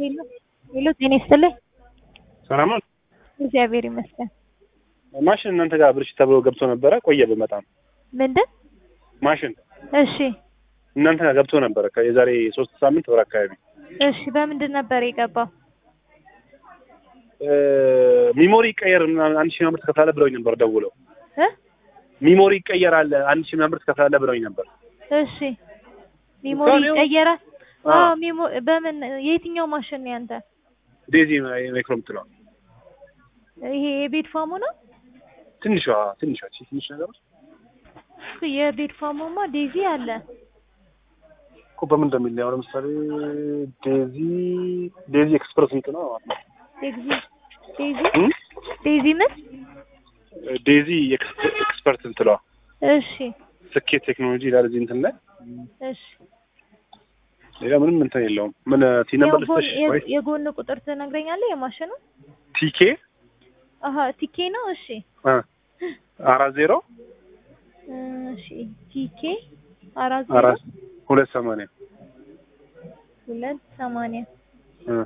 ሄሎ ሄሎ፣ ጤና ይስጥልኝ። ሰላም ነው። እግዚአብሔር ይመስገን። ማሽን እናንተ ጋር ብልሽት ተብሎ ገብቶ ነበረ። ቆየ በመጣም ምንድን? ማሽን እሺ እናንተ ጋር ገብቶ ነበረ የዛሬ ሶስት ሳምንት ወር አካባቢ እሺ፣ በምንድን ነበር የገባው? ሚሞሪ ይቀየር ምናምን አንድ ሺህ ምናምን ብር ትከፍላለህ ብለውኝ ነበር ደውለው። እ ሚሞሪ ይቀየራል አንድ ሺህ ምናምን ብር ትከፍላለህ ብለውኝ ነበር። እሺ ሚሞሪ ምሳሌው- ይቀየራል። አዎ። አዎ ሚሞ በምን የትኛው ማሽን ነው ያንተ? ዴዚ ማይክሮ የምትለዋ ይሄ የቤት ፋሙ ነው? ትንሿ ትንሿ እቺ ትንሽ ነገር እሱ የቤት ፋሙማ ዴዚ አለ። እኮ በምን እንደሚለያው ለምሳሌ ዴዚ ዴዚ ኤክስፕረስ እንትን ነው ማለት ነው። ዴዚ ዴዚ እም? ዴዚ ምን? ዴዚ ኤክስፐ- ኤክስፐርት እንትለዋ እሺ ስኬት ቴክኖሎጂ ይላል እዚህ እንትን ላይ እሺ ሌላ ምንም እንትን የለውም። ምን ቲ ነበር የጎን- ልስጥሽ የ- ወይ የጎን ቁጥር ትነግረኛለህ? የማሽኑ ቲኬ አሀ ቲኬ ነው። እሺ አ አራት ዜሮ እሺ ቲኬ አራት ዜሮ አራት ሁለት ሰማንያ ሁለት ሰማንያ እ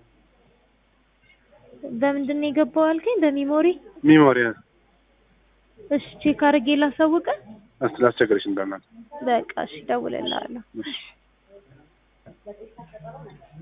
በምንድን ነው የገባው አልከኝ? በሚሞሪ ሚሞሪ እሺ ቼክ አድርጌ ላሳውቅህ። እስቲ ላስቸግርሽ እንዳናት በቃ እሺ እደውልልሃለሁ። እሺ